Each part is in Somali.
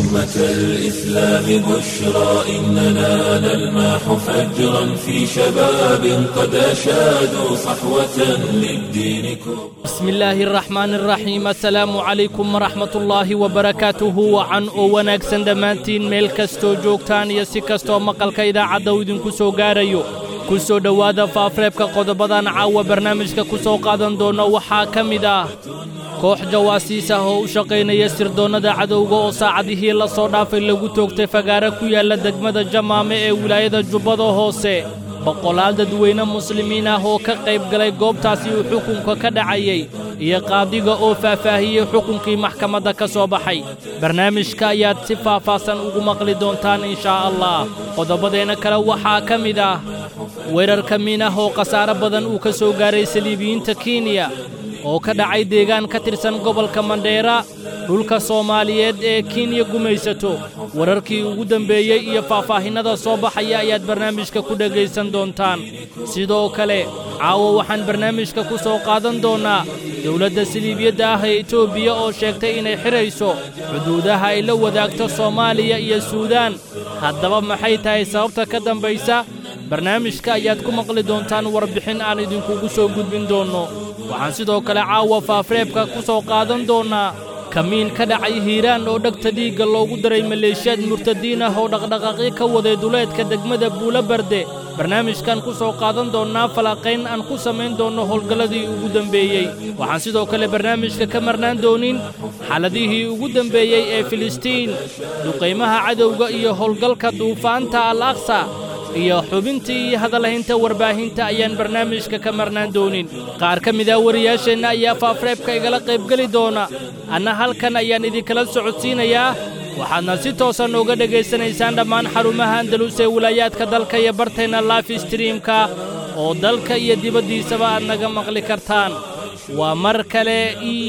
أمة الإسلام بشرى إننا نلمح فجرا في شباب قد أشادوا صحوة للدين كبرى بسم الله الرحمن الرحيم السلام عليكم ورحمة الله وبركاته وعن oo wanaagsan dhammaantiin meel kastoo joogtaan iyo si kastoo maqalka idaacadda uu idinku soo gaarayo ku soo dhowaada faafreebka qodobadan caawa barnaamijka ku soo qaadan doona waxaa ka mid ah koox jawaasiis ah oo u shaqaynaya sirdoonnada cadowga oo saacadihii la soo dhaafay lagu toogtay fagaare ku yaalla degmada jamaame ee wilaayada jubbada hoose boqolaal dadweyne muslimiin ah oo ka qayb galay goobtaasi uu xukunka ka dhacayey iyo qaadiga oo faahfaahiyey xukunkii maxkamadda ka soo baxay barnaamijka ayaad si faahfaahsan ugu maqli doontaan inshaa allah qodobadeenna kale waxaa ka mid ah weerar ka miin ah oo khasaare badan uu ka soo gaaray saliibiyiinta kenya oo ka dhacay deegaan ka tirsan gobolka mandheera dhulka soomaaliyeed ee kenya gumaysato wararkii ugu dembeeyey iyo faahfaahinnada soo baxaya ayaad barnaamijka ku dhegaysan doontaan sidoo kale caawa waxaan barnaamijka ku soo qaadan doonnaa dowladda saliibiyadda ah ee etoobiya oo sheegtay inay xidhayso xuduudaha ay la wadaagto soomaaliya iyo suudaan haddaba maxay tahay sababta ka dambaysa barnaamijka ayaad ku maqli doontaan warbixin aan idinkugu soo gudbin doonno waxaan sidoo kale caawa faafreebka ku soo qaadan doonnaa kamiin ka dhacay hiiraan oo dhegta dhiigga loogu daray maleeshiyaad murtadiin ah oo dhaqdhaqaaqyo ka waday duleedka degmada buulobarde barnaamijkan ku soo qaadan doonnaa falanqayn aan ku samayn doonno howlgalladii ugu dembeeyey waxaan sidoo kale barnaamijka ka marnaan doonin xaaladihii ugu dembeeyey ee filistiin duqaymaha cadowga iyo howlgalka duufaanta al aqsa iyo xubintii iyo hadalhaynta warbaahinta ayaan barnaamijka ka marnaan doonin qaar ka mid ah wariyaasheenna ayaa faafreebka igala qaybgeli doona anna halkan ayaan idinkala socodsiinayaa waxaadna si toosan uga dhegaysanaysaan dhammaan xarumaha andalus ee wilaayaadka dalka iyo barteenna life streamka oo dalka iyo dibaddiisaba aad naga maqli kartaan waa mar kale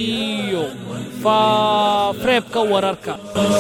iyo faafreebka wararka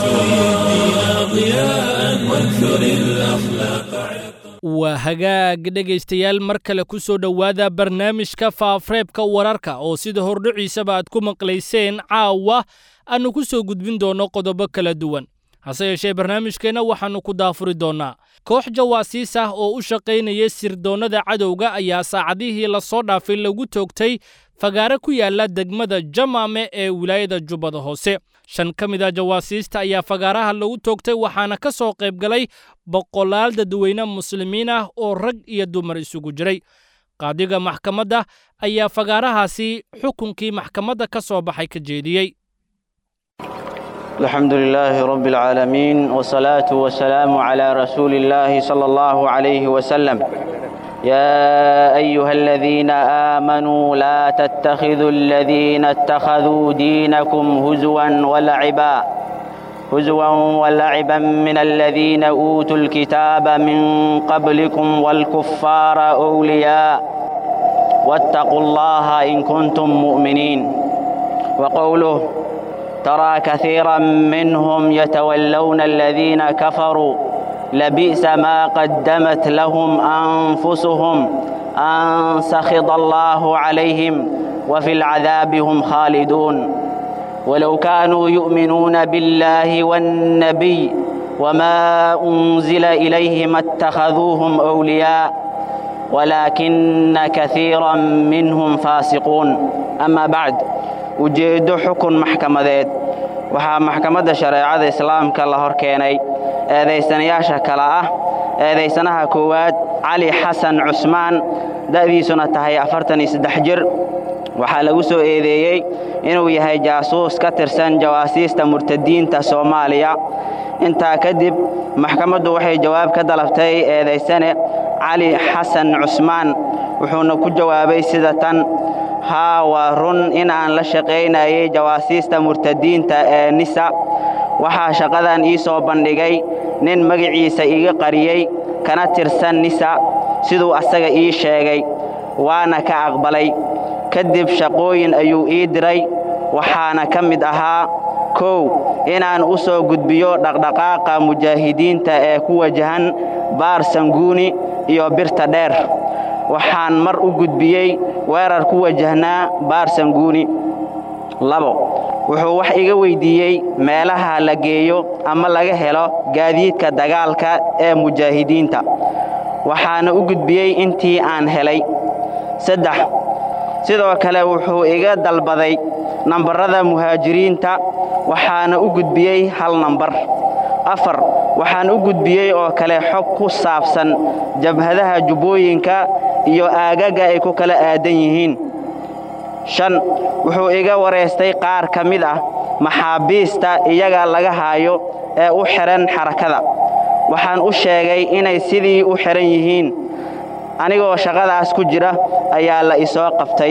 waa hagaag dhegaystayaal mar kale ku soo dhowaada barnaamijka faafreebka wararka oo sida hordhiciisaba aad ku maqlayseen caawa aannu ku soo gudbin doonno qodobo kala duwan hase yeeshee barnaamijkeenna waxaannu ku daafuri doonnaa koox jawaasiis ah oo u shaqaynaya sirdoonnada cadowga ayaa saacadihii la soo dhaafay lagu toogtay fagaare ku yaalla degmada jamaame ee wilaayada jubbada hoose shan ka mid a jawaasiista ayaa fagaaraha lagu toogtay waxaana ka soo qayb galay boqolaal dadweyne muslimiin ah oo rag iyo dumar isugu jiray qaadiga maxkamadda ayaa fagaarahaasi xukunkii maxkamadda ka soo baxay ka jeediyey الحمد لله رب العالمين والصلاة والسلام على رسول الله صلى الله عليه وسلم يا أيها الذين آمنوا لا تتخذوا الذين اتخذوا دينكم هزوا ولعبا هزوا ولعبا من الذين أوتوا الكتاب من قبلكم والكفار أولياء واتقوا الله إن كنتم مؤمنين وقوله ترى كثيرا منهم يتولون الذين كفروا لبئس ما قدمت لهم أنفسهم أن سخط الله عليهم وفي العذاب هم خالدون ولو كانوا يؤمنون بالله والنبي وما أنزل إليه ما اتخذوهم أولياء ولكن كثيرا منهم فاسقون أما بعد ujeeddo xukun maxkamadeed waxaa maxkamadda shareecada islaamka la hor keenay eedaysanayaasha kale ah eedaysanaha koowaad cali xasan cusmaan da'diisuna tahay afartan iyo saddex jir waxaa lagu soo eedeeyey inuu yahay jaasuus ka tirsan jawaasiista murtadiinta soomaaliya intaa kadib maxkamaddu waxay jawaab ka dalabtay eedaysane cali xasan cusmaan wuxuuna ku jawaabay sida tan haa waa run in aan la shaqaynayay jawaasiista murtadiinta ee nisa waxaa shaqadan ii soo bandhigay nin magaciisa iga qariyey kana tirsan nisa siduu asaga ii sheegay waana ka aqbalay kadib shaqooyin ayuu ii diray waxaana ka mid ahaa kow inaan u soo gudbiyo dhaqdhaqaaqa mujaahidiinta ee ku wajahan baar sanguuni iyo birta dheer waxaan mar u gudbiyey weerar ku wajahnaa baar sanguuni labo wuxuu wax iga weyddiiyey meelaha la geeyo ama laga helo gaadiidka dagaalka ee mujaahidiinta waxaana u gudbiyey intii aan helay saddex sidoo kale wuxuu iga dalbaday nambarrada muhaajiriinta waxaana u gudbiyey hal nambar afar waxaan u gudbiyey oo kale xog ku saabsan jabhadaha jubbooyinka iyo aagaga ay ku kala aadan yihiin shan wuxuu iga wareystay qaar ka mid ah maxaabiista iyaga laga haayo ee u xidhan xarakada waxaan u sheegay inay sidii u xidhan yihiin anigoo shaqadaas ku jira ayaa la isoo qabtay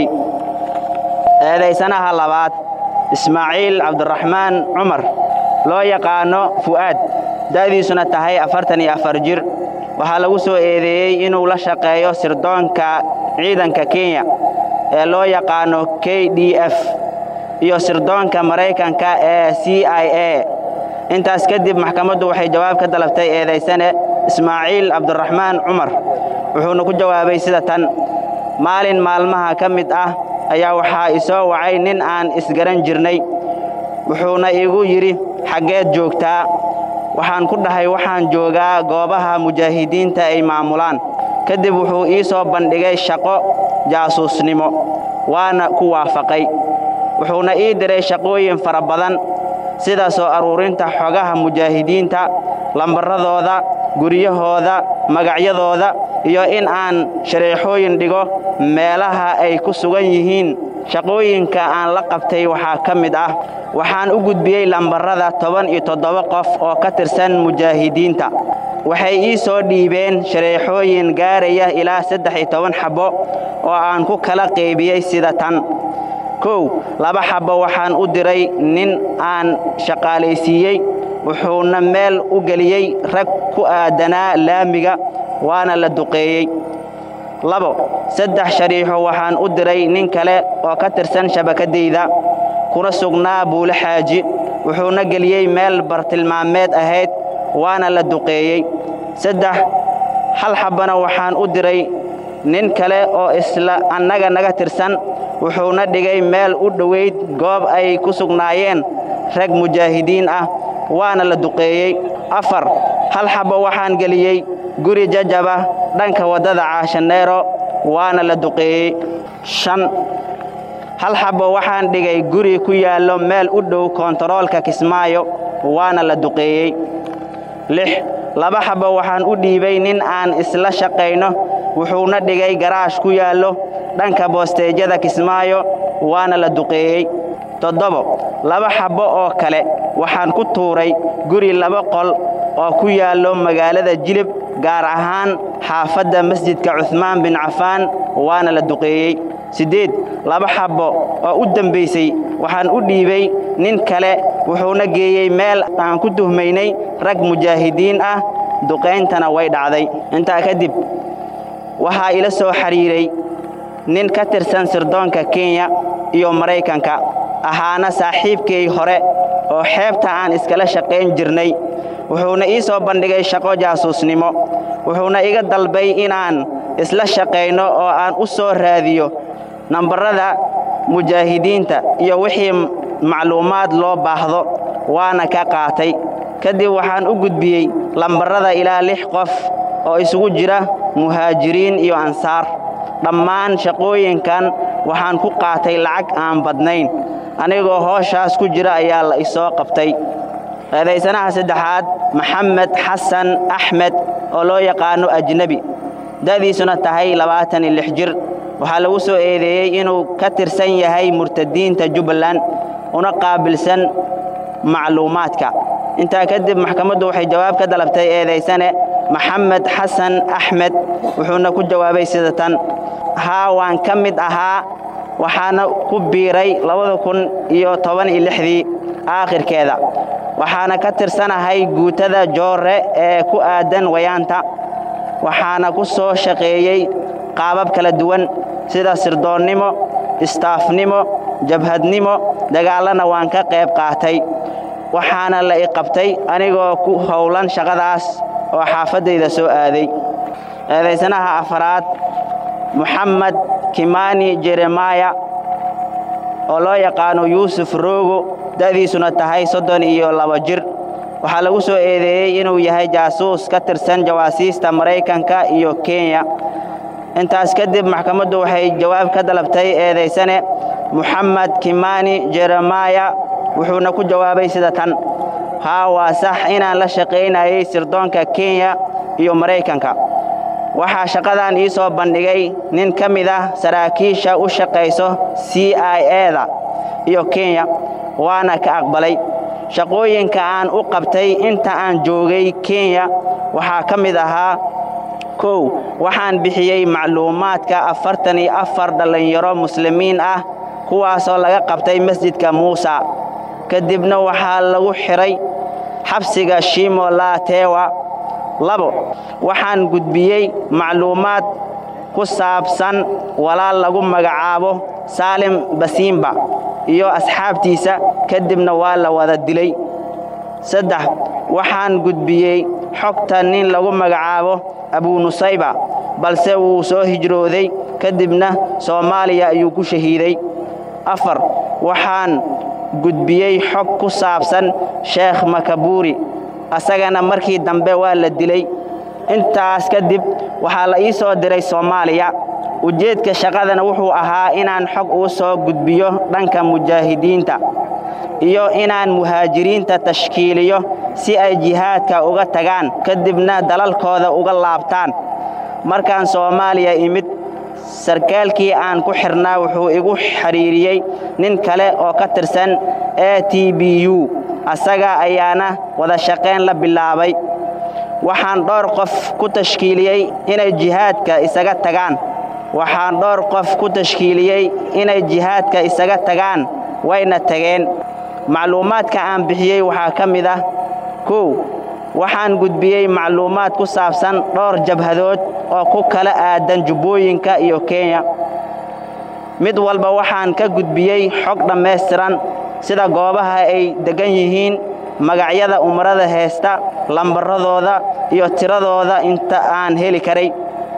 eedaysanaha labaad ismaaciil cabdiraxmaan cumar loo yaqaanno fu'aad da'diisuna tahay afartan iyo afar jir waxaa lagu soo eedeeyey inuu la shaqeeyo sirdoonka ciidanka kenya ee loo yaqaanno k d f iyo sirdoonka maraykanka ee c i a intaas kadib maxkamaddu waxay jawaab ka dalabtay eedaysane ismaaciil cabdiraxmaan cumar wuxuuna ku jawaabay sida tan maalin maalmaha ka mid ah ayaa waxaa isoo wacay nin aan isgaran jirnay wuxuuna igu yidhi xaggeed joogtaa waxaan ku dhahay waxaan joogaa goobaha mujaahidiinta ay maamulaan kadib wuxuu ii soo bandhigay shaqo jaasuusnimo waana ku waafaqay wuxuuna ii diray shaqooyin fara badan sida soo aruurinta xogaha mujaahidiinta lambarradooda guryahooda magacyadooda iyo in aan shareexooyin dhigo meelaha ay ku sugan yihiin shaqooyinka aan la qabtay waxaa ka mid ah waxaan u gudbiyey lambarrada toban iyo toddoba qof oo ka tirsan mujaahidiinta waxay ii soo dhiibeen shareexooyin gaaraya ilaa saddex iyo toban xabbo oo aan ku kala qaybiyey sida tan kow laba xabbo waxaan u diray nin aan shaqaalaysiiyey wuxuuna meel u geliyey rag ku aadanaa laamiga waana la duqeeyey labo saddex shariixo waxaan u diray nin kale oo ka tirsan shabakadayda kuna sugnaa buule xaaji wuxuuna geliyey meel bartilmaameed ahayd waana la duqeeyey saddex hal xabbana waxaan u diray nin kale oo isla annaga naga tirsan wuxuuna dhigay meel u dhowayd goob ay ku sugnaayeen rag mujaahidiin ah waana la duqeeyey afar hal xabbo waxaan geliyey guri jajaba dhanka waddada caashaneero waana la duqeeyey shan hal xabbo waxaan dhigay guri ku yaallo meel u dhow koontaroolka kismaayo waana la duqeeyey lix laba xabbo waxaan u dhiibay nin aan isla shaqayno wuxuuna dhigay garaash ku yaallo dhanka boosteejyada kismaayo waana la duqeeyey toddobo laba xabbo oo kale waxaan ku tuuray guri laba qol oo ku yaallo magaalada jilib gaar ahaan xaafadda masjidka cuhmaan bin cafaan waana la duqeeyey siddeed laba xabbo oo u dembaysay waxaan u dhiibay nin kale wuxuuna geeyey meel aan ku tuhmaynay rag mujaahidiin ah duqayntana way dhacday intaa kadib waxaa ila soo xidhiiray nin ka tirsan sirdoonka kenya iyo maraykanka ahaana saaxiibkay hore oo xeebta aan iskala shaqayn jirnay wuxuuna ii soo bandhigay shaqo jaasuusnimo wuxuuna iga dalbay inaan isla shaqayno oo aan u soo raadiyo nambarrada mujaahidiinta iyo wixii macluumaad loo baahdo waana ka qaatay kadib waxaan u gudbiyey lambarrada ilaa lix qof oo isugu jira muhaajiriin iyo ansaar dhammaan shaqooyinkan waxaan ku qaatay lacag aan badnayn anigoo hooshaas ku jira ayaa la isoo qabtay eedaysanaha saddexaad maxamed xasan axmed oo loo yaqaanno ajnebi da'diisuna tahay labaatan iyo lix jir waxaa lagu soo eedeeyey inuu ka tirsan yahay murtadiinta jubbaland una qaabilsan macluumaadka intaa kadib maxkamaddu waxay jawaab ka dalabtay eedaysane maxamed xasan axmed wuxuuna ku jawaabay sida tan haa waan ka mid ahaa waxaana ku biiray labada kun iyo toban iyo lixdii aakhirkeeda waxaana ka tirsanahay guutada joorre ee ku aadan wayaanta waxaana ku soo shaqeeyey qaabab kala duwan sida sirdoonnimo istaafnimo jabhadnimo dagaallana waan ka qayb qaatay waxaana la i qabtay anigoo ku howlan shaqadaas oo xaafaddayda soo aaday eedaysanaha afaraad moxamed kimani jeremaya oo loo yaqaano yuusuf roogo da'diisuna tahay soddon iyo laba jir waxaa lagu soo eedeeyey inuu yahay jaasuus ka tirsan jawaasiista maraykanka iyo kenya intaas kadib maxkamaddu waxay jawaab ka dalabtay eedaysane moxamed kimani jeremaya wuxuuna ku jawaabay sida tan haa waa sax inaan la shaqaynayay sirdoonka kenya iyo maraykanka waxaa shaqadan ii soo bandhigay nin ka mid ah saraakiisha u shaqayso c i eda iyo kenya waana ka aqbalay shaqooyinka aan u qabtay inta aan joogay kenya waxaa ka mid ahaa kow waxaan bixiyey macluumaadka afartan iyo afar dhallinyaro muslimiin ah kuwaasoo laga qabtay masjidka muusa kadibna waxaa lagu xidhay xabsiga shimo laatewa labo waxaan gudbiyey macluumaad ku saabsan walaal lagu magacaabo saalim basiimba iyo asxaabtiisa kadibna waa la wada dilay saddex waxaan gudbiyey xogta nin lagu magacaabo abunusayba balse wuu soo hijrooday kadibna soomaaliya ayuu ku shahiiday afar waxaan gudbiyey xog ku saabsan sheekh makabuuri asagana markii dambe waa la dilay intaas kadib waxaa la ii soo diray soomaaliya ujeedka shaqadana wuxuu ahaa inaan xog uu soo gudbiyo dhanka mujaahidiinta iyo inaan muhaajiriinta tashkiiliyo si ay jihaadka uga tagaan kadibna dalalkooda uga laabtaan markaan soomaaliya imid sarkaalkii aan ku xidhnaa wuxuu igu xidhiiriyey nin kale oo ka tirsan a t b u asaga ayaana wada shaqayn la bilaabay waxaan dhowr qof ku tashkiiliyey inay jihaadka isaga tagaan waxaan dhowr qof ku tashkiiliyey inay jihaadka isaga tagaan wayna tageen macluumaadka aan bixiyey waxaa ka mid ah kow waxaan gudbiyey macluumaad ku saabsan dhowr jabhadood oo ku kala aadan jubbooyinka iyo kenya mid walba waxaan ka gudbiyey xog dhammaystiran sida goobaha ay deggan yihiin magacyada umarada heesta lambaradooda iyo tiradooda inta aan heli karay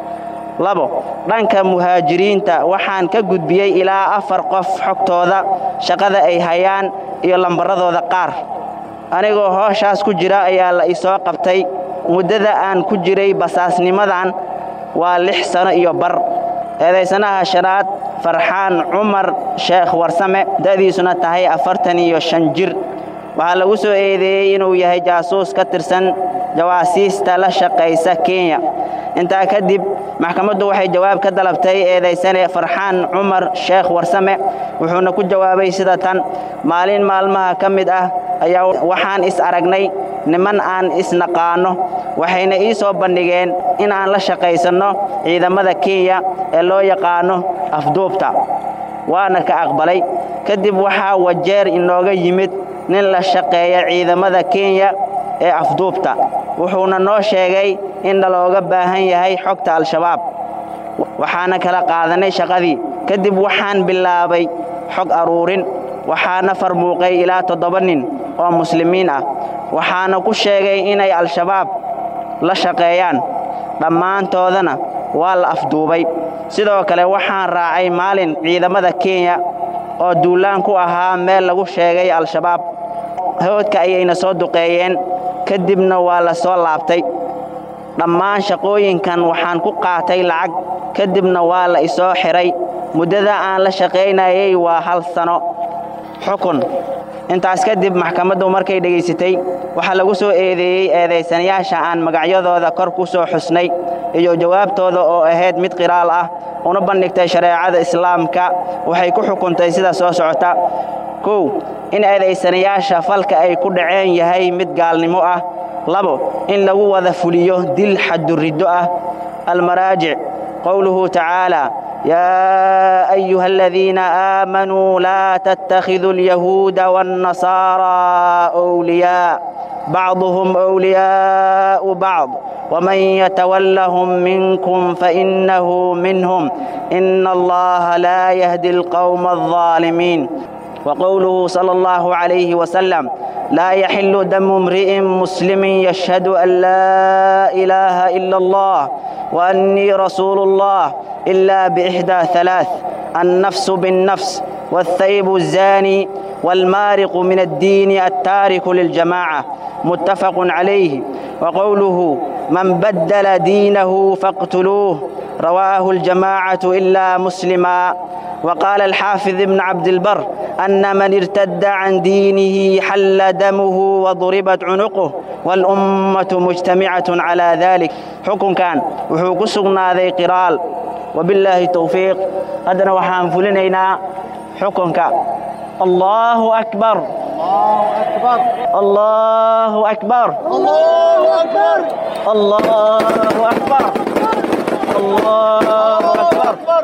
labo dhanka muhaajiriinta waxaan ka gudbiyey ilaa afar qof xogtooda shaqada ay hayaan iyo lambaradooda qaar anigoo hooshaas ku jira ayaa la isoo qabtay muddada aan ku jiray basaasnimadan waa lix sano iyo bar eedaysanaha shanaad farxaan cumar sheekh warsame da'diisuna tahay afartan iyo shan jir waxaa lagu soo eedeeyey inuu yahay jaasuus ka tirsan jawaasiista la shaqaysa kenya intaa kadib maxkamaddu waxay jawaab ka dalabtay eedaysane farxaan cumar sheekh warsame wuxuuna ku jawaabay sida tan maalin maalmaha ka mid ah ayaa waxaan is aragnay niman aan isnaqaanno waxayna ii soo bandhigeen in aan la shaqaysanno ciidamada kenya ee loo yaqaanno afduubta waana ka aqbalay kadib waxaa wajeer inooga yimid nin la shaqeeya ciidamada kenya ee afduubta wuxuuna noo sheegay in nalooga baahan yahay xogta al-shabaab waxaana kala qaadanay shaqadii kadib waxaan bilaabay xog aruurin waxaana farmuuqay ilaa toddoba nin oo muslimiin ah waxaana ku sheegay inay al-shabaab la shaqeeyaan dhammaantoodana waa la afduubay sidoo kale waxaan raacay maalin ciidamada kenya oo duulaan ku ahaa meel lagu sheegay al-shabaab hawdka ayayna soo duqeeyeen kadibna waa la soo laabtay dhammaan shaqooyinkan waxaan ku qaatay lacag kadibna waa la isoo xidhay muddada aan la shaqaynayay waa hal sano xukun intaas kadib maxkamaddu markay dhegaysatay waxaa lagu soo eedeeyey eedaysanayaasha aan magacyadooda kor ku soo xusnay iyo jawaabtooda oo ahayd mid qiraal ah una bandhigtay shareecada islaamka waxay ku xukuntay sida soo socota kow in eedaysanayaasha falka ay ku dhaceen yahay mid gaalnimo ah labo in lagu wada fuliyo dil xaduriddo ah almaraajic qowluhu tacaala يا أيها الذين آمنوا لا تتخذوا اليهود والنصارى أولياء بعضهم أولياء بعض ومن يتولهم منكم فإنه منهم إن الله لا يهدي القوم الظالمين وقوله صلى الله عليه وسلم لا يحل دم امرئ مسلم يشهد أن لا إله إلا الله وأني رسول الله إلا بإحدى ثلاث النفس بالنفس والثيب الزاني والمارق من الدين التارك للجماعة متفق عليه وقوله من بدل دينه فاقتلوه رواه الجماعة إلا مسلما وقال الحافظ ابن عبد البر أن من ارتد عن دينه حل دمه وضربت عنقه والأمة مجتمعة على ذلك حكم كان وحوق سقنا ذي قرال وبالله التوفيق قدنا وحان فلنينا حكم كان الله أكبر الله أكبر الله أكبر الله أكبر الله أكبر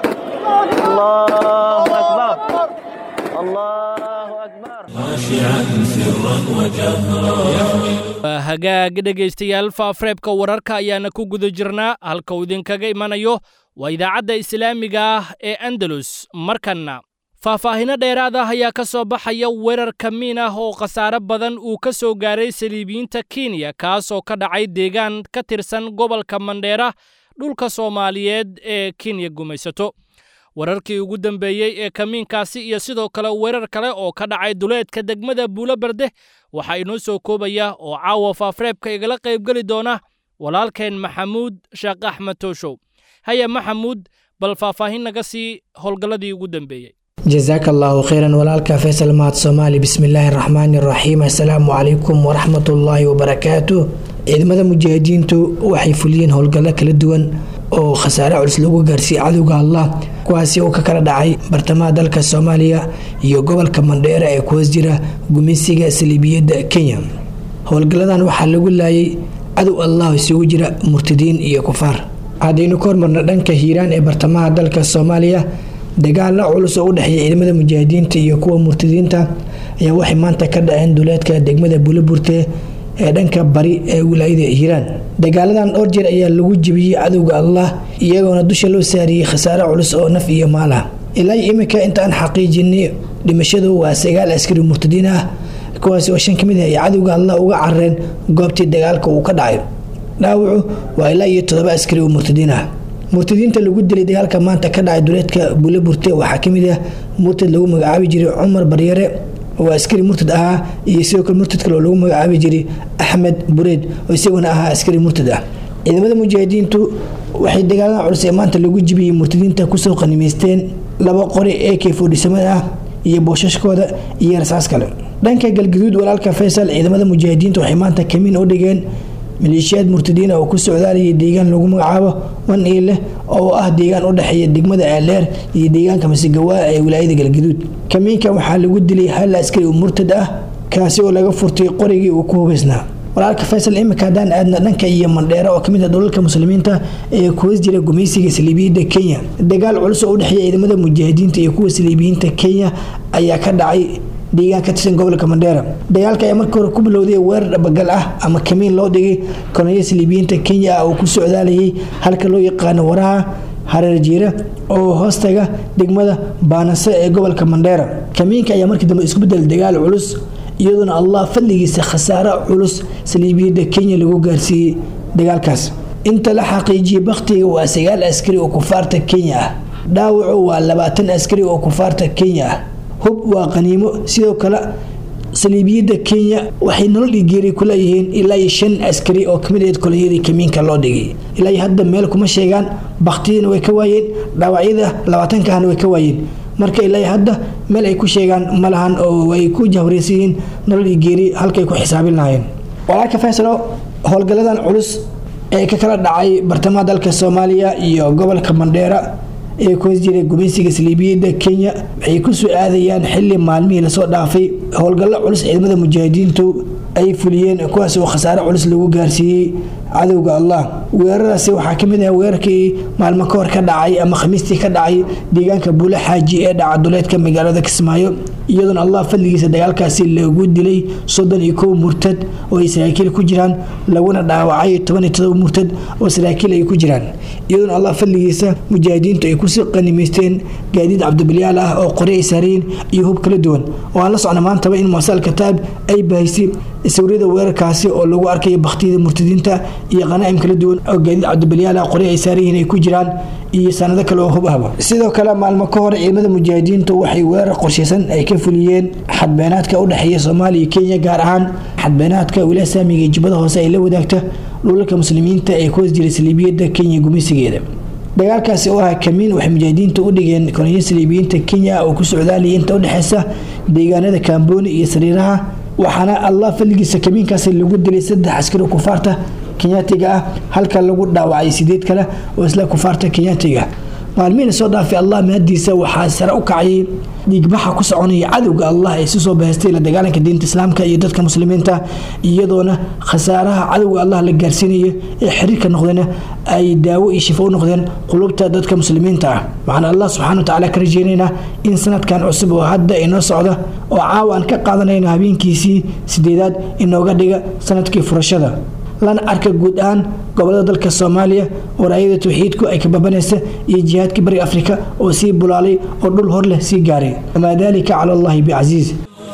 الله أكبر الله أكبر خاشعا سرا وجهرا waa hagaag dhegaystayaal faafreebka wararka ayaana ku guda jirnaa halka uu idinkaga imanayo waa idaacadda islaamiga ah ee andalus markanna faahfaahino dheeraad ah ayaa ka soo baxaya weerar kamiin ah oo khasaare badan uu ka soo gaaray saliibiyiinta kenya kaas oo ka dhacay deegaan ka tirsan gobolka mandheera dhulka soomaaliyeed ee kenya gumaysato wararkii ugu dambeeyey ee kamiinkaasi iyo sidoo kale weerar kale oo ka dhacay duleedka degmada buulo berde waxaa inoo soo koobaya oo caawa faafreebka igala qaybgeli doona walaalkeen maxamuud sheekh axmed tooshow haya maxamuud bal faahfaahin naga sii howlgalladii ugu dambeeyey jasaaka allaahu kheyran walaalka faysal mahad soomaali bismillaahi raxmaani raxiim assalaamu calaykum waraxmatullaahi wabarakaatu ciidamada mujaahidiintu waxay fuliyeen howlgallo kala duwan oo khasaare culus lagu gaarsiiyey cadowga allah kuwaasi oo ka kala dhacay bartamaha dalka soomaaliya iyo gobolka mandheera ee ku hoos jira gumeysiga saliibiyadda kenya howlgalladan waxaa lagu laayay cadow allah isugu jira murtadiin iyo kufaar haddaynu ka hormarno dhanka hiiraan ee bartamaha dalka soomaaliya dagaalla culus oo u dhexeeya ciidamada mujaahidiinta iyo kuwa murtadiinta ayaa waxay maanta ka dhaceen duleedka degmada buulaburte ee dhanka bari ee wilaayada hiiraan dagaaladan dhowr jeer ayaa lagu jebiyey cadowga allah iyagoona dusha loo saariyey khasaare culus oo naf iyo maal ah ilaa iminka intaan xaqiijinay dhimashadu waa sagaal askari murtadiin ah kuwaasi oo shan ka mid ah ay cadowga allah uga carareen goobtii dagaalka uu ka dhacay dhaawacu waa ilaa iyo toddoba askari oo murtadiin ah murtadiinta lagu dilay dagaalka maanta ka dhacay duleedka buulaburte waxaa ka mid ah murtad lagu magacaabi jiray cumar baryare oo askari murtad ahaa iyo sidoo kale murtad kale oo lagu magacaabi jiray axmed bureed oo isaguna ahaa askari murtad ah ciidamada mujaahidiintu waxay dagaalada culus ee maanta lagu jibiyey murtadiinta kusoo qanimaysteen laba qori ee k fodhisamada ah iyo boosashkooda iyo rasaas kale dhanka galgaduud walaalka faysal ciidamada mujaahidiinta waxay maanta kamiin u dhigeen maleeshiyaad murtadiina oo ku socdaalayay deegaan lagu magacaabo wan iileh oo ah deegaan u dhexeeya degmada aleer iyo deegaanka masigawaa ee wilaayada galgaduud kamiinka waxaa lagu dilay hal askari oo murtad ah kaasi oo laga furtay qorigii uu ku hubaysnaa walaalka faysal imika haddaan aadna dhanka iyo mandheera oo kamid ah dhulalka muslimiinta ee kuwas jira gumaysiga saliibiyadda kenya dagaal culus oo u dhexeeya ciidamada mujaahidiinta iyo kuwa saliibiyiinta kenya ayaa ka dhacay deegaan ka tirsan gobolka mandheera dagaalka ayaa markii hore ku bilowday weerar dhabagal ah ama kamiin loo dhigay kolonyo saliibiyiinta kenya ah oo ku socdaalayay halka loo yaqaano waraha hareer jiira oo hoostaga degmada baanase ee gobolka mandheera kamiinka ayaa markii dambe isku bedel dagaal culus iyadoona allah fadligiisa khasaare culus saliibiyadda kenya lagu gaarsiiyey dagaalkaas inta la xaqiijiyey bakhtiga waa sagaal askari oo kufaarta kenya ah dhaawacu waa labaatan askari oo kufaarta kenya ah hub waa qaniimo sidoo kale saliibiyadda kenya waxay nolol dhigeeri ku leeyihiin ilaa iyo shan askari oo kamid ahayd kolonyadii kamiinka loo dhigay ilaa iyo hadda meel kuma sheegaan baktiyadina way ka waayeen dhaawacyada labaatanka ahna way ka waayeen marka ilaa iyo hadda meel ay ku sheegaan ma lahan oo ay ku jahwareysan yihiin nolol dhigeeri halkay ku xisaabin lahaayeen walaalka faysalo howlgalladan culus ee ka kala dhacay bartamaha dalka soomaaliya iyo gobolka mandheera ee ku hoos jiray gumaysiga saliibiyadda kenya waxay ku soo aadayaan xili maalmihii lasoo dhaafay howlgallo culus ciidamada mujaahidiintu ay fuliyeen kuwaas oo khasaare culus lagu gaarsiiyey cadowga allah weeraradaasi waxaa kamid ah weerarkii maalmo ka hor ka dhacay ama khamiistii ka dhacay deegaanka buule xaaji ee dhaca duleedka magaalada kismaayo iyadoona allah fadligiisa dagaalkaasi lagu dilay soddon iyo kow murtad oo ay saraakiil ku jiraan laguna dhaawacay toban iyo todoba murtad oo saraakiil ay ku jiraan iyadoona allah fadligiisa mujaahidiintu ay kusii qanimaysteen gaadiid cabdibilyaal ah oo qori ay saareen iyo hub kala duwan oo aan la socna maantaba in muasal kataab ay bahaysay sawirada weerarkaasi oo lagu arkayo baktiyada murtadiinta iyo qanaa'im kala duwan oo gaadiid cabdibilyaal ah qori ay saaran yihiin ay ku jiraan iyo sanado kale oo hub ahba sidoo kale maalmo ka hor ciidamada mujaahidiintu waxay weerar qorshaysan ay ka fuliyeen xadbeenaadka u dhexeeya soomaaliya iyo kenya gaar ahaan xadbeenaadka wilaaya saamiga iyo jubbada hoose ay la wadaagta dhulalka muslimiinta ee ku hoos jiray saliibiyadda kenya gumeysigeeda dagaalkaasi oo ah kamiin waxay mujaahidiinta u dhigeen kolonyo saliibiyiinta kenya oo ku socdaalaya inta udhexeysa deegaanada kaambooni iyo sariiraha waxaana allah fadligiisa kamiinkaasi lagu dilay saddex askari kufaarta kenyaatiga ah halka lagu dhaawacay sideed kale oo isla kufaarta kenyaatiga maalmihina soo dhaafay allah mahadiisa waxaa sare u kacayay dhiigbaxa ku soconaya cadowga allah ee si soo bahaystay la dagaalanka diinta islaamka iyo dadka muslimiinta iyadoona khasaaraha cadowga allah la gaarsiinaya ee xiriirka noqdeen ay daawo iyo shifo u noqdeen qulubta dadka muslimiinta ah waxaan allah subxana wa tacaala ka rajeynaynaa in sanadkan cusub oo hadda inoo socda oo caawa aan ka qaadanayno habeenkiisii sideedaad inooga dhiga sanadkii furashada lana arka guud ahaan gobolada dalka soomaaliya waraayada tawxiidku ay ka babanaysa iyo jihaadka bariga afrika oo sii bulaalay oo dhul hor leh sii gaaray wamaa dalika cala allahi bicasiiz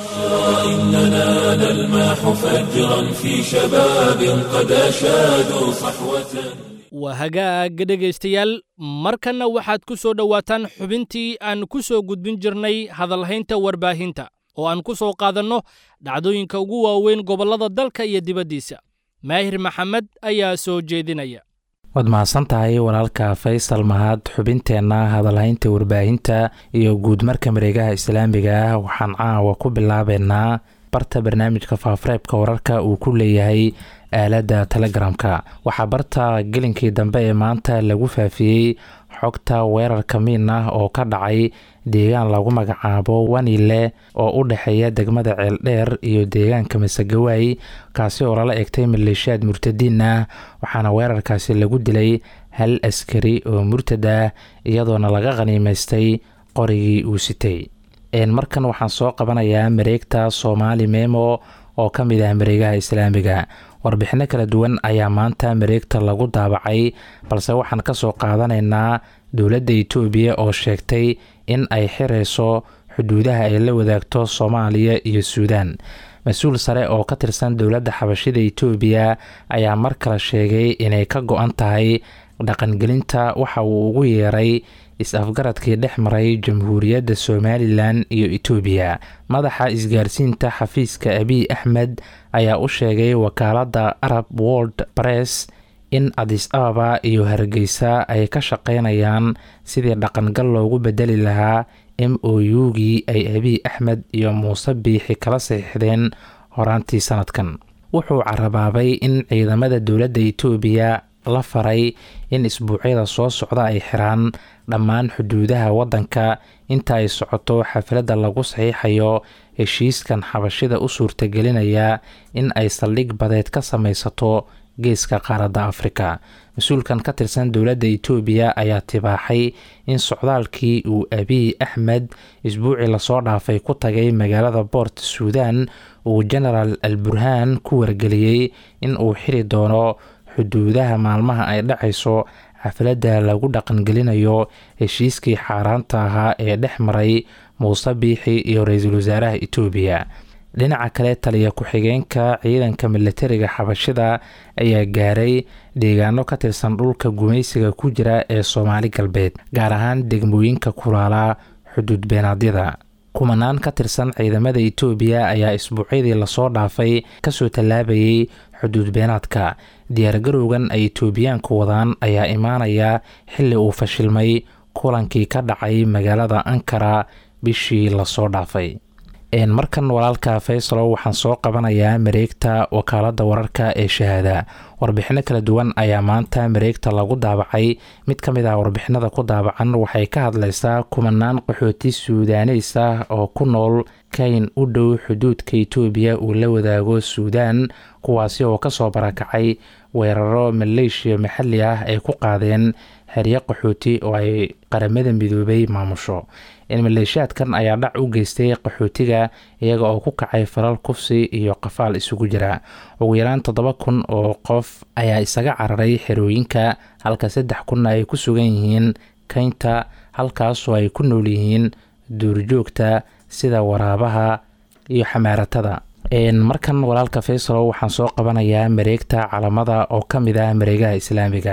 إننا نلمح فجرا في شباب قد أشادوا صحوة waa hagaag dhegaystayaal markanna waxaad ku soo dhowaataan xubintii aan ku soo gudbin jirnay hadalhaynta warbaahinta oo aan ku soo qaadanno dhacdooyinka ugu waaweyn gobollada dalka iyo dibaddiisa maahir maxamed ayaa soo jeedinaya waad mahadsan tahay walaalka faysal mahad xubinteenna hadalhaynta warbaahinta iyo guud marka mareegaha islaamiga ah waxaan caawa ku bilaabeynaa barta barnaamijka faafareebka wararka uu ku leeyahay aaladda telegramka waxaa barta gelinkii dambe ee maanta lagu faafiyey xogta weerar kamiin ah oo ka dhacay deegaan lagu magacaabo wanile oo u dhexeeya degmada ceeldheer iyo deegaanka masagawaay kaasi oo lala egtay maleeshiyaad murtadiin ah waxaana weerarkaasi lagu dilay hal askari oo murtad ah iyadoona laga khaniimaystay qorigii uu sitay markan waxaan soo qabanayaa mareegta soomaali memo oo ka mid ah mareegaha islaamiga warbixino kala duwan ayaa maanta mareegta lagu daabacay balse waxaan kasoo qaadanaynaa dowladda itoobiya oo sheegtay in ay xirayso xuduudaha ay la wadaagto soomaaliya iyo suudaan mas-uul sare oo ka tirsan dowladda xabashida itoobiya ayaa mar kale sheegay inay ka go-an tahay dhaqangelinta waxa uu ugu yeeray is-afgaradkii dhex maray jamhuuriyadda somalilan iyo itoobiya madaxa isgaarsiinta xafiiska abiy axmed ayaa u sheegay wakaaladda arab world press in adis ababa iyo hargeysa ay ka shaqeynayaan sidii dhaqangal loogu bedeli lahaa m o u-gii ay abiy axmed iyo muuse biixi kala saxiixdeen horaantii sanadkan wuxuu carabaabay in ciidamada dowladda itoobiya la faray in isbuucyada soo socda ay xiraan dhammaan xuduudaha waddanka inta ay socoto xafladda lagu saxiixayo heshiiskan xabashida u suurtagelinaya in ay saldhig badeed ka samaysato geeska qaaradda afrika mas-uulkan ka tirsan dowladda itoobiya ayaa tibaaxay in socdaalkii uu abiy axmed isbuucii lasoo dhaafay ku tagay magaalada boort suudan uu genaraal al burhaan ku wargeliyey in uu xiri doono xuduudaha maalmaha ay dhacayso xafladda lagu dhaqangelinayo heshiiskii xaaraanta ahaa ee dhex maray muuse biixi iyo ra-iisul wasaaraha itoobiya dhinaca kale taliya ku-xigeenka ciidanka milatariga xabashida ayaa gaaray deegaano ka tirsan dhulka gumaysiga ku jira ee soomaali galbeed gaar ahaan degmooyinka kulaala xuduud beenaadyada kumanaan ka tirsan ciidamada itoobiya ayaa isbuucyadii lasoo dhaafay kasoo tallaabayay xuduud beenaadka diyaargarowgan ay itoobiyaanku wadaan ayaa imaanaya xilli uu fashilmay kulankii ka dhacay magaalada ankara bishii lasoo dhaafay markan walaalka faysalo waxaan soo qabanayaa mareegta wakaaladda wararka ee shahaada warbixino kala duwan ayaa maanta mareegta lagu daabacay mid ka mid ah warbixinada ku daabacan waxay ka hadlaysaa kumanaan qaxooti suudaneys ah oo ku nool kayn u dhow xuduudka itoobiya uu la wadaago suudaan kuwaasi oo kasoo barakacay weeraro maleeshiya maxalli ah ay ku qaadeen xeryo qaxooti oo ay qaramada midoobay maamusho maleeshiyaadkan ayaa dhac u geystay qaxootiga iyaga oo ku kacay falal kufsi iyo qafaal isugu jira ugu yaraan toddoba kun oo qof ayaa isaga cararay xerooyinka halka saddex kunna ay ku sugan yihiin kaynta halkaasoo ay ku nool yihiin duurjoogta sida waraabaha iyo xamaaratada markan walaalka faysalo waxaan soo qabanayaa mareegta calamada oo ka mid ah mareegaha islaamiga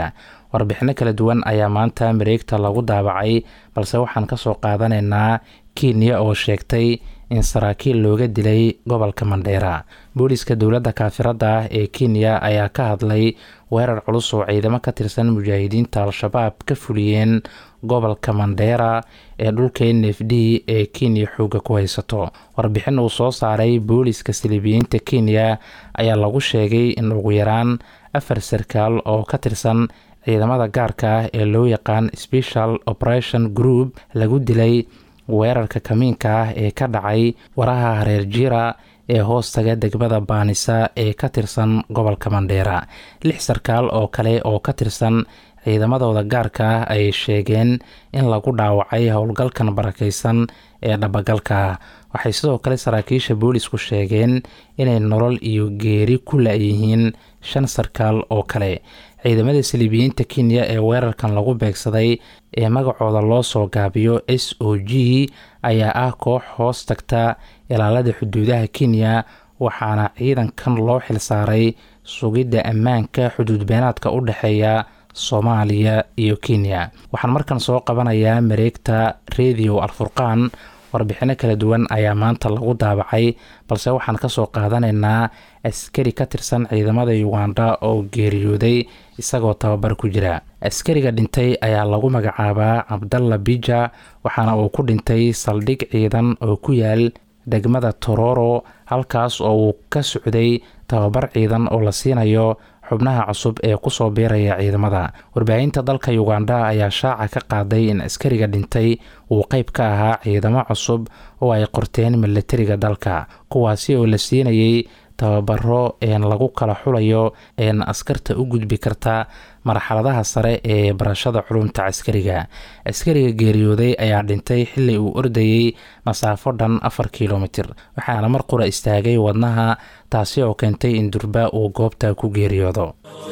warbixino kala duwan ayaa maanta mareegta lagu daabacay balse waxaan kasoo qaadanaynaa kenya oo sheegtay in saraakiil looga dilay gobolka mandheera booliska dowladda kaafirada ah ee kenya ayaa ka hadlay weerar culus oo ciidamo ka tirsan mujaahidiinta al-shabaab ka fuliyeen gobolka mandheera ee dhulka n f d ee kenya xooga ku haysato warbixin uu soo saaray booliska silibiyiinta kenya ayaa lagu sheegay in ugu yaraan afar sarkaal oo ka tirsan ciidamada gaarka ah ee loo yaqaan special operation group lagu dilay weerarka kamiinka ah ee ka dhacay waraha hareer jiira ee hoostaga degmada baanisa ee ka tirsan gobolka mandheera lix sarkaal oo kale oo ka tirsan ciidamadooda gaarka ah ayay sheegeen in lagu dhaawacay howlgalkan barakaysan ee dhabagalka ah waxay sidoo kale saraakiisha boolisku sheegeen inay nolol iyo geeri ku la-yihiin shan sarkaal oo kale ciidamada saliibiyiinta kenya ee weerarkan lagu beegsaday ee magacooda loo soo gaabiyo s o g ayaa ah koox hoos tagta ilaalada xuduudaha kenya waxaana ciidankan loo xilsaaray sugidda ammaanka xuduudbeenaadka u dhexeeya soomaaliya iyo kenya waxaan markan soo qabanayaa mareegta radio alfurqaan warbixino kala duwan ayaa maanta lagu daabacay balse waxaan kasoo qaadanaynaa askari ka tirsan ciidamada uganda oo geeriyooday isagoo tababar ku jira askariga dhintay ayaa lagu magacaabaa cabdalla bija waxaana uu ku dhintay saldhig ciidan oo ku yaal degmada tororo halkaas oo uu ka socday tababar ciidan oo la siinayo xubnaha cusub ee kusoo biiraya ciidamada warbaahinta dalka uganda ayaa shaaca ka qaaday in askariga dhintay uu qeyb ka ahaa ciidamo cusub oo ay qorteen milatariga dalka kuwaasi oo la siinayay tababaro een lagu kala xulayo een askarta u gudbi karta marxaladaha sare ee barashada culumta caskariga askariga geeriyooday ayaa dhintay xili uu ordayey masaafo dhan afar kilomitir waxaana mar qura istaagay wadnaha taasi oo keentay in durba uu goobta ku geeriyoodo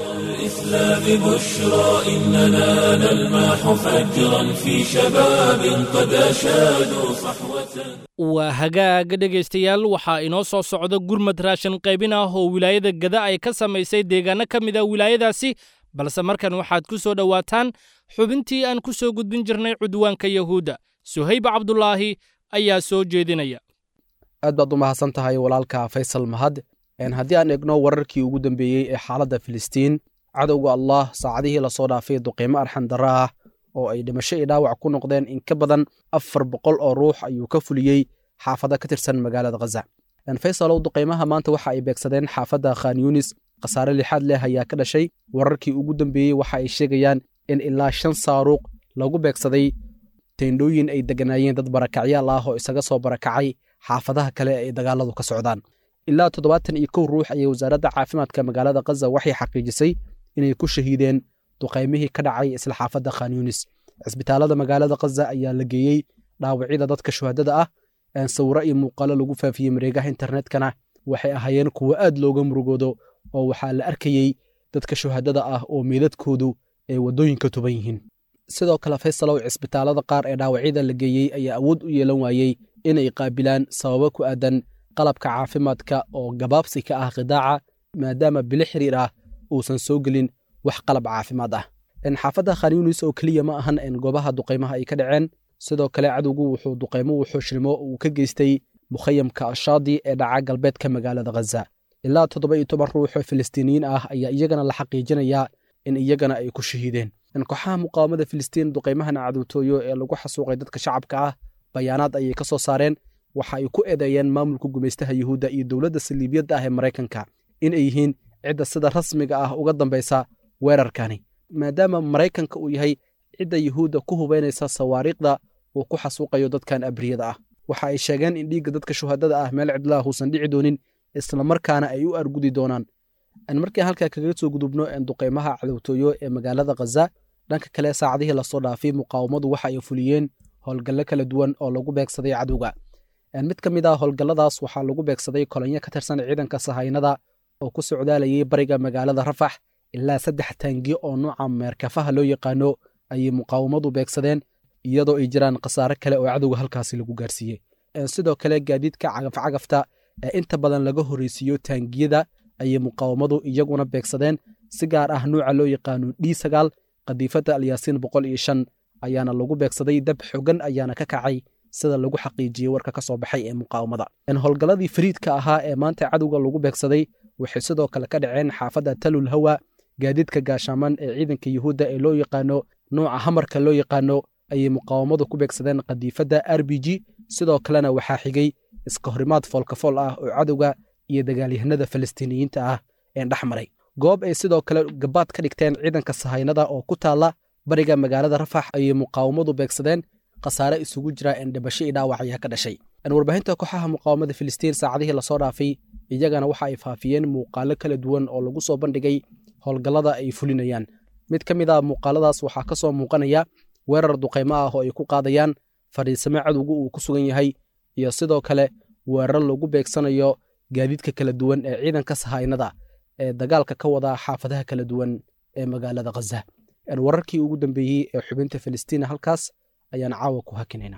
الإسلام بشرى إننا نلمح فجرا في شباب قد أشادوا صحوة waa hagaaga dhegaystayaal waxaa inoo soo socda gurmad raashin qaybin ah oo wilaayada gada ay ka samaysay deegaano ka mid a wilaayadaasi balse markan waxaad ku soo dhowaataan xubintii aan ku soo gudbin jirnay cudwaanka yahuudda suhayba cabdulaahi ayaa soo jeedinaya aad baad u mahadsan tahay walaalka faysal mahad haddii aan eegno wararkii ugu dambeeyey ee xaaladda filistiin cadowga allah saacadihii lasoo dhaafay duqiimo arxan darra ah oo ay dhimasho iyo dhaawac ku noqdeen in ka badan afar boqol oo ruux ayuu ka fuliyey xaafado ka tirsan magaalada khaza faysalow duqaymaha maanta waxa ay beegsadeen xaafadda khan yunis khasaare lixaad leh ayaa ka dhashay wararkii ugu dambeeyey waxa ay sheegayaan in ilaa shan saaruuq lagu beegsaday teendhooyin ay deganaayeen dad barakacyaal ah oo isaga soo barakacay xaafadaha kale ay dagaaladu ka socdaan ilaa toddobaatan iyo kow ruux ayay wasaaradda caafimaadka magaalada khaza waxay xaqiijisay inay ku shahiideen duqaymihii ka dhacay isla xaafadda khan yunis cisbitaalada magaalada khaza ayaa la geeyey dhaawacyada dadka shuhadada ah sawiro iyo muuqaalo lagu faafiyey mareegaha internetkana waxay ahaayeen kuwo aad looga murugoodo oo waxaa la arkayey dadka shuhadada ah oo meedadkoodu ay waddooyinka tuban yihiin sidoo kale faysalow cisbitaalada qaar ee dhaawacyada la geeyey ayaa awood u yeelan waayey inay qaabilaan sababo ku aadan qalabka caafimaadka oo gabaabsi ka ah khidaaca maadaama bilo xiriir ah uusan soo gelin wax qalab caafimaad ah xaafadda khan yunis oo keliya ma ahan goobaha duqaymaha ay ka dhaceen sidoo kale cadowgu wuxuu duqaymo wuxuushnimo uu ka geystay mukhayamka ashaadi ee dhaca galbeedka magaalada khaza ilaa toddoba iyo toban ruux oo filistiiniyiin ah ayaa iyagana la xaqiijinayaa in iyagana ay ku shahiideen kooxaha muqaawamada filistiin duqaymahan cadowtooyo ee lagu xasuuqay dadka shacabka ah bayaanaad ayay ka soo saareen waxa ay ku eedeeyeen maamulka gumaystaha yuhuudda iyo dowladda saliibiyadda ah ee maraykanka in ay yihiin cidda sida rasmiga ah uga dambaysa weerarkani maadaama maraykanka uu yahay cidda yuhuudda ku hubaynaysa sawaariikhda uu ku xasuuqayo dadkan abriyada ah waxa ay sheegeen in dhiigga dadka shuhadada ah meel cidlaah uusan dhici doonin islamarkaana ay u argudi doonaan markii halkaa kaga soo gudubno duqaymaha cadowtooyo ee magaalada khaza dhanka kale saacadihii lasoo dhaafay muqaawamadu waxa ay fuliyeen howlgallo kala duwan oo lagu beegsaday cadowga mid ka mid ah howlgalladaas waxaa lagu beegsaday kolonyo ka tirsan ciidanka sahaynada oo ku socdaalayay bariga magaalada rafax ilaa saddex taangi oo nooca meerkafaha loo yaqaano ayay muqaawamadu beegsadeen iyadoo ay jiraan khasaare kale oo cadowga halkaasi lagu gaarsiiyey sidoo kale gaadiidka cagafcagafta ee inta badan laga horreysiiyo taangiyada ayay muqaawamadu iyaguna beegsadeen si gaar ah nuuca loo yaqaano d sagaal qadiifadda alyaasiin boqol iyo shan ayaana lagu beegsaday dab xogan ayaana ka kacay sida lagu xaqiijiyey warka ka soo baxay ee muqaawamada howlgalladii fariidka ahaa ee maanta cadowga lagu beegsaday waxay sidoo kale ka dhaceen xaafadda talul hawa gaadiidka gaashaaman ee ciidanka yuhuudda ee loo yaqaano nooca hamarka loo yaqaano ayay muqaawamadu ku beegsadeen qadiifadda r b g sidoo kalena waxaa xigay iska horimaad foolkafool ah oo cadowga iyo dagaalyahanada falastiiniyiinta ah ee dhex maray goob ay sidoo kale gabaad ka dhigteen ciidanka sahaynada oo ku taalla bariga magaalada rafax ayay muqaawamadu beegsadeen khasaare isugu jira en dhibasho iyo dhaawac ayaa ka dhashay warbaahinta kooxaha muqaawamada filistiin saacadihii lasoo dhaafay iyagana waxa ay faafiyeen muuqaalo kala duwan oo lagu soo bandhigay howlgallada ay fulinayaan mid ka mid a muuqaaladaas waxaa ka soo muuqanaya weerar duqaymo ah oo ay ku qaadayaan fadhiisame cadowga uu ku sugan yahay iyo sidoo kale weerar lagu beegsanayo gaadiidka kala duwan ee ciidanka sahaynada ee dagaalka ka wada xaafadaha kala duwan ee magaalada khaza wararkii ugu dambeeyey ee xubinta filistiina halkaas ayaan caawa ku hakinayna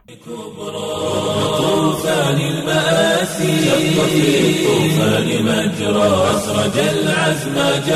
طوفان المآسي شق في الطوفان مجرى أسرج العزم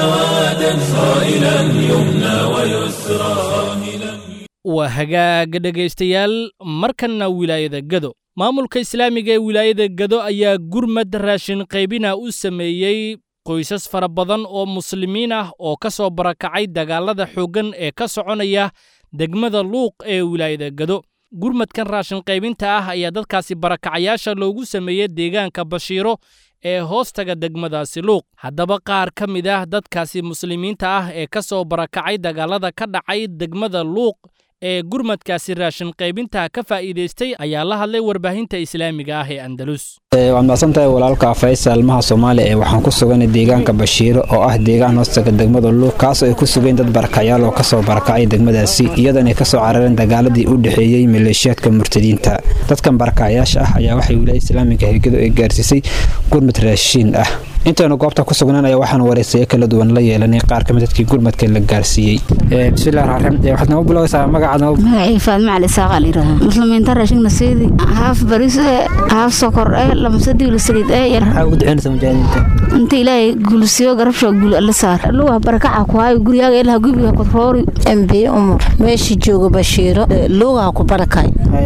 جوادا صائلا يمنى ويسرى صاهلا waa hagaaga dhegaystayaal markanna wilaayada gado maamulka islaamiga ee wilaayada gado ayaa gurmad raashin qaybina u sameeyey qoysas fara badan oo muslimiin ah oo ka soo barakacay dagaalada xooggan ee ka soconaya degmada luuq ee wilaayada gado gurmadkan raashin qaybinta ah ayaa dadkaasi barakacayaasha loogu sameeyey deegaanka bashiiro ee hoostaga degmadaasi luuq haddaba qaar ka mid ah dadkaasi muslimiinta ah ee ka soo barakacay dagaalada ka dhacay degmada luuq ee gurmadkaasi raashin qaybinta ka faa'iidaystay ayaa la hadlay warbaahinta islaamiga ah ee andalus waad mahadsantahay walaalka faysal ilmaha soomaaliya ee waxaan ku suganay deegaanka bashiiro oo ah deegaan hoostaga degmada luuq kaasoo ay ku sugeen dad barakacyaal oo kasoo barakacay degmadaasi iyadoona ay kasoo carareen dagaaladii u dhexeeyey maleeshiyaadka murtadiinta dadkan barakacyaasha ah ayaa waxay wilaaya islaamiga hirgado ay gaarsiisay gurmad raashiin ah intaynu goobta ku sugnaan ayaa waxaan waraysayo kala duwan la yeelanay qaar kamid dadkii gurmadka la gaarsiiyey bismillahi raxmaan raxiim waxaad nagu bilowaysaa magacaad magacii faadma cali saaqa layidhaha muslimiinta raashigna seedi haaf baris ee haaf sokor ee lamsadiila saliid ee yar maxaa ugu duceynaysa mujaahidiinta inta ilaahay guulsiyo garabsho guul alla saar luga barakaca ku hayo guryaaga ilaha gubiga kudroori embiye umar meesha jooga bashiiro luugaha ku barakay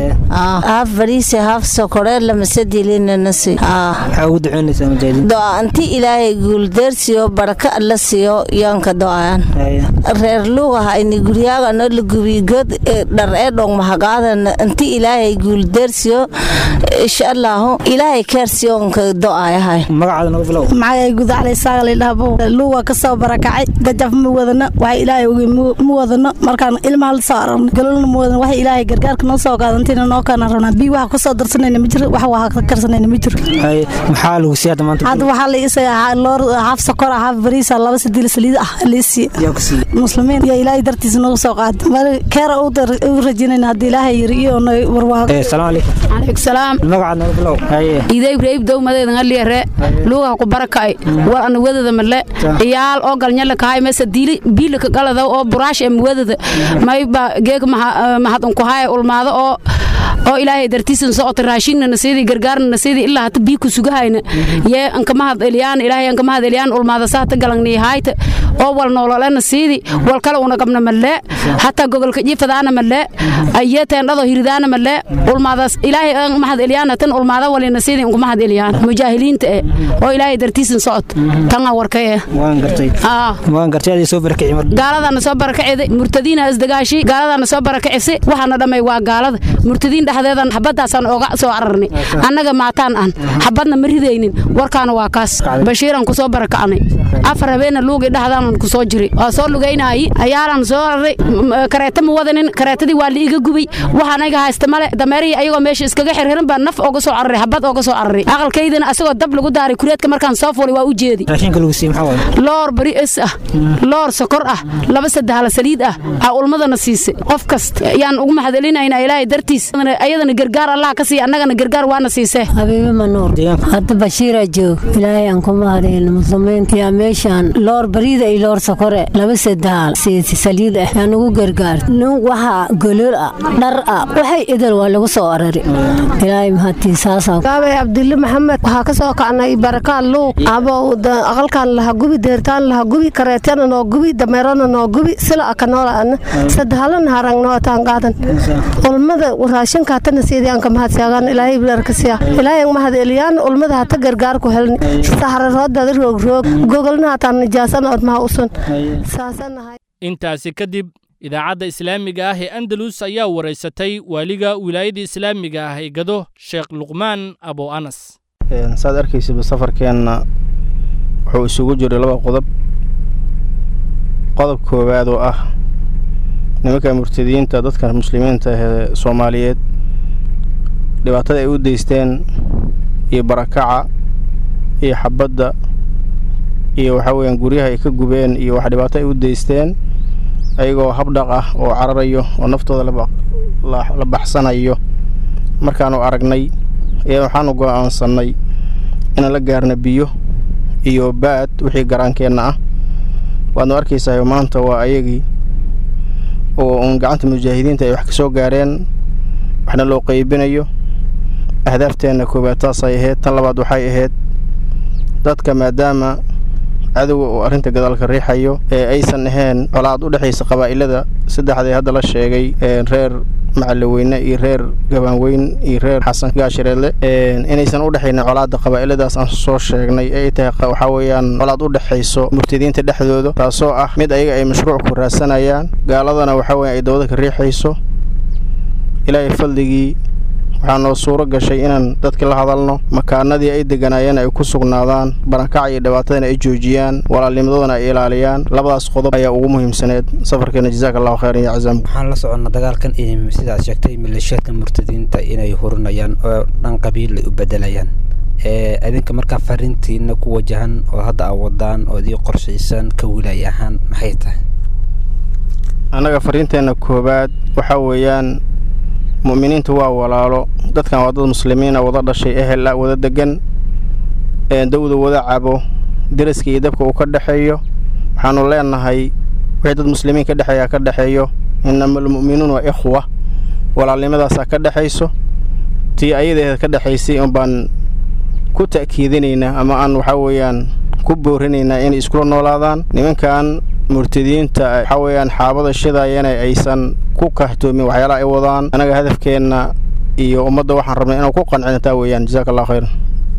haaf bariise haaf sokoree lamasadiliinanasi maxaa ugu duceynaysaa mujaahidiinta doa inti ilaahay guuldeersiyo baraka alla siiyo yoonka do'ayaan reer luugaha ini guryaaga no la gubiy god dhar ee dhong mahagaadana inti ilaahay guuldeersiyo insha allaahu ilaahay keersiyoonka do'ayahay magacaada nagu bilow magacay gudaclay saaqalidhahbo luuga ka soo barakacay gajaf ma wadano waxa ilaahay ogi ma wadano markaan ilmaha la soo aragno galolna ma wadano waxa ilaahay gargaarka noo soo qaadantina noo kana rabnaa bii waxa ku soo darsanayna ma jiro wax waa karsanayna ma jiro maxaa lagu siiyay hadda maanta hadda waxaa la isaga loor haaf sokor ah haaf bariisa laba sadiil saliid ah liisi muslimiin iyo ilaahay dartiisa noogu soo qaada mar keera u rajinayna haddii ilaahay yiri iyo warwaago salaamu calaykum calaykum salaam magacaad nagu bilow iday ibrahim dowmadeeda ngaliyare luugaha ku barakay war ana wadada male iyaal oo galnyala kahay mesa diili biilika galada oo buraash em wadada mayba geeg mahad unku haya ulmaado oo oo ilaahay dartiisan socota raashinna nasiidi gargaarna nasiidi ilaa hata bii ku sugahayna yee anka mahad eliyaan ilaahay anka mahad eliyaan ulmaada saata galangni hayta oo wal noolole nasiidi wal kale una qabna malle hataa gogolka jifadaana malle ayee teendhado hiridaana malle ulmaadaas ilaahay an mahad eliyaan tan ulmaada wali nasiidi unku mahad eliyaan mujaahiliinta eh oo ilaahay dartiisan socot tanga warkay eh waan gartay waan gartay adii soo barakici mar gaaladana soo barakacida murtadiina isdagaashi gaaladana soo barakacisa waxaana dhamay waa gaalada murtadiin dhexdeedan xabadaasaan oga soo cararnay annaga maataan aan xabadna ma ridaynin warkaana waa kaas bashiiran kusoo barakacnay afar habeena luugi dhexdaanan kusoo jiray waa soo lugaynaayi ayaalan soo raray kareeta ma wadanin kareetadii waa liiga gubay waxaan ayaga haysta male dameerihii ayagoo meesha iskaga xirxiran baa naf oga soo cararay xabad oga soo cararay aqalkaydana asagoo dab lagu daaray kureedka markaan soo fulay waa u jeedi raashinka lagu siiyey maxaa waaye loor bari es ah loor sokor ah laba saddex saliid ah aa ulmadana siisay qof kasta yaan ugu mahadcelinaynaa ilaahay dartiis ayadana gargaar allah ka siiya annagana gargaar waana siisee habiibi manuur hadda bashiira joog ilaahay aan ku mahadcelin muslimiinta yaa meeshaan loor bariida iloor sokore laba sadaal siiti saliid ah yaa nagu gargaar nin waxa golol ah dhar ah waxay idil waa lagu soo arari ilaahay mahadtiisaasaa gaabay cabdille maxamed waxaa ka soo kacnay barakaan luuq abow aqalkan laha gubi deertaan laha gubi kareetyana noo gubi dameerana noo gubi sila aka noolaana sadahaalana harang nootaan qaadan ulmada raashinkaatana siidiyaan ka mahadsaagaan ilaahay bilarkasiya ilaahay mahad eliyaan ulmada hata gargaar ku helni saxraroodada roog gogolna hataan nijaasana odmaha usun saasanahay intaasi kadib idaacadda islaamiga ah ee andalus ayaa waraysatay waaliga wilaayada islaamiga ah ee gado sheekh luqmaan abo anas saad arkaysidba safarkeenna wuxuu isugu jiray laba qodob qodob koowaad oo ah nimanka murtadiyiinta dadka muslimiinta ee soomaaliyeed dhibaatada ay u deysteen iyo barakaca iyo xabadda iyo waxaa weeyaan guryaha ay ka gubeen iyo wax dhibaato ay u deysteen ayagoo habdhaq ah oo cararayo oo naftooda la baxsanayo markaanu aragnay ayaa waxaanu go'aansannay inaan la gaarna biyo iyo baad wixii garaankeenna ah waadnu arkaysahay maanta waa ayagii oo uun gacanta mujaahidiinta ay wax ka soo gaareen waxna loo qaybinayo ahdaafteenna koowaad taasay ahayd tan labaad waxay ahayd dadka maadaama cadowga uu arrinta gadaalka riixayo ee aysan ahayn colaad u dhexaysa qabaa'ilada saddexda ee hadda la sheegay reer macallaweyne iyo reer gabaanweyn iyo reer xasan gaashireedle inaysan u dhexaynin colaadda qabaa'iladaas aan soo sheegnay ee ay tahay waxaa weeyaan colaad u dhexayso murtadiinta dhexdooda taasoo ah mid ayaga ay mashruuc ku raadsanayaan gaaladana waxaa weyan ay dawada ka riixayso ilaahay faldigii waxaa noo suuro gashay inaan dadka la hadalno makaanadii ay deganaayeen ay ku sugnaadaan barakaca iyo dhibaatadana ay joojiyaan walaalnimadoodan ay ilaaliyaan labadaas qodob ayaa ugu muhiimsaneed safarkeena jazaak allahu khayran ya cazaam waxaan la soconnaa dagaalkan in sidaad sheegtay maleeshiyaadka murtadiinta inay hurinayaan oo dhan qabiil ay u bedelayaan idinka markaa fariintiina ku wajahan oo hadda aa wadaan oo idii qorshaysan ka wilaay ahaan maxay tahay annaga fariinteenna koowaad waxaa weeyaan mu'miniintu waa walaalo dadkan waa dad muslimiina wada dhashay ehel ah wada degan dawda wada cabo deriska iyo dabka uu ka dhexeeyo waxaannu leenahay wixii dad muslimiin ka dhexeeyaa ka dhexeeyo inama almu'minuuna ikhwa walaalnimadaasaa ka dhexayso tii ayadeeda ka dhexaysay un baan ku ta'kiidinaynaa ama aan waxaa weeyaan ku boorinaynaa inay iskula noolaadaan nimankan murtadiinta waxaa weeyaan xaabada shidaayana aysan ku kahtoomin waxyaalaha ay wadaan annaga hadafkeenna iyo ummadda waxaan rabnay inaan ku qancina taa weeyaan jazaak allah khayran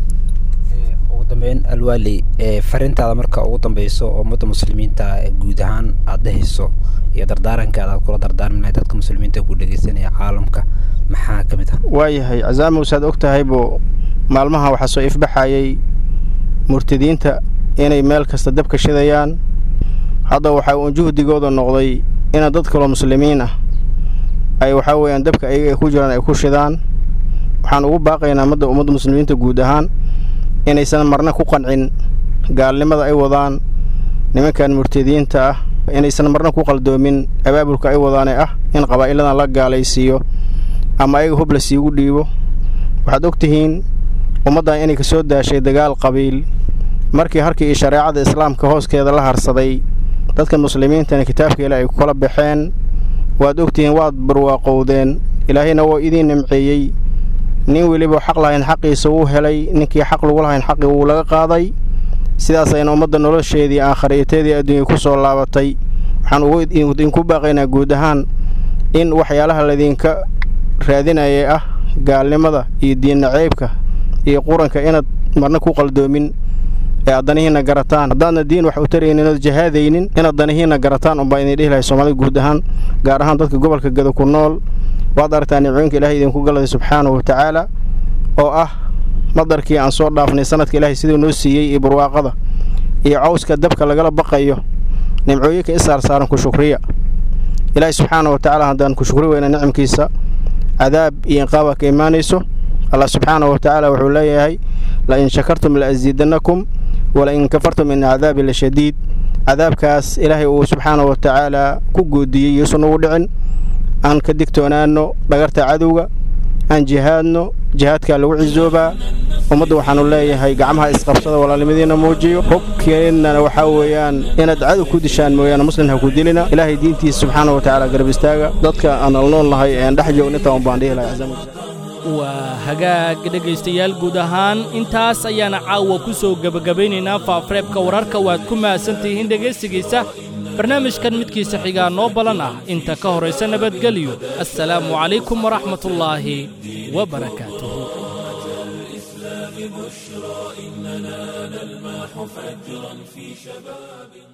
ugu dambeyn alwaali fariintaada marka ugu dambeyso oo ummadda muslimiinta guud ahaan aad dhehayso iyo dardaarankaada aad kula dardaarmi lahay dadka muslimiinta ku dhegeysanaya caalamka maxaa ka mid ah waayahay casaamow saad og tahaybo maalmaha waxaa soo ifbaxayay murtadiinta inay meel kasta dabka shidayaan hadda waxaa uun juhdigooda noqday ina dad kaloo muslimiin ah ay waxaa weeyaan dabka ayaga ay ku jiraan ay ku shidaan waxaan ugu baaqaynaa madda ummadda muslimiinta guud ahaan inaysan marna ku qancin gaalnimada ay wadaan nimankan murtadiinta ah inaysan marna ku qaldoomin abaabulka ay wadaane ah in qabaa'iladan la gaalaysiiyo ama ayaga hub la siigu dhiibo waxaad og tihiin ummaddan inay ka soo daashay dagaal qabiil markii harkii iyo shareecada islaamka hooskeeda la harsaday dadka muslimiintana kitaabka ilaah ay kula baxeen waad ogtihiin waad barwaaqowdeen ilaahayna woo idiin nimceeyey nin weliba xaq lahayn xaqiisa wuu helay ninkii xaq lagu lahayn xaqii wuu laga qaaday sidaasayna ummadda nolosheedii aakhariyateedii adduunya ku soo laabatay waxaan idinku baaqaynaa guud ahaan in waxyaalaha laydinka raadinayay ah gaalnimada iyo diinna ceybka iyo quranka inaad marna ku qaldoomin ee aad danihiinna garataan haddaadna diin wax u taraynin ood jahaadaynin inaad danihiinna garataan unbaa idin dhihi lahay soomaalida guud ahaan gaar ahaan dadka gobolka gada ku nool waad aragtaa nimcooyinka ilaahay idinku galaday subxaanahu wa tacaala oo ah madarkii aan soo dhaafnay sanadka ilaahay siduu noo siiyey iyo barwaaqada iyo cawska dabka lagala baqayo nimcooyinka i saarsaaran ku shukriya ilaahay subxaanahu wa tacaala haddaan ku shukri weyna nicamkiisa cadaab iyo inqaaba ka imaanayso allah subxaanahu wa tacaala wuxuu leeyahay lain shakartum la'asiidannakum walain kafartum in cadaabi la shadiid cadaabkaas ilaahay uu subxaanahu wa tacaala ku goodiyey yuusan ugu dhicin aan ka digtoonaanno dhagarta cadowga aan jihaadno jihaadkaa lagu cisoobaa ummadda waxaanu leeyahay gacmaha isqabsada walaalnimadiina muujiyo hubkeennana waxaa weeyaan inaad cadow ku dishaan mooyaane muslim ha ku dilina ilaahay diintiisa subxaana wa tacaala garab istaaga dadka aan alnool nahay een dhex joogna intaan baan dhihi lahay cazamu waa hagaag dhegaystayaal guud ahaan intaas ayaana caawa ku soo gebagabaynaynaa faafareebka wararka waad ku mahadsantihiin dhegaysigiisa barnaamijkan midkiisa xigaa noo balan ah inta ka horaysa nabadgelyo assalaamu calaykum waraxmatullaahi wabarakaatuhu بشرى إننا نلمح فجرا في شباب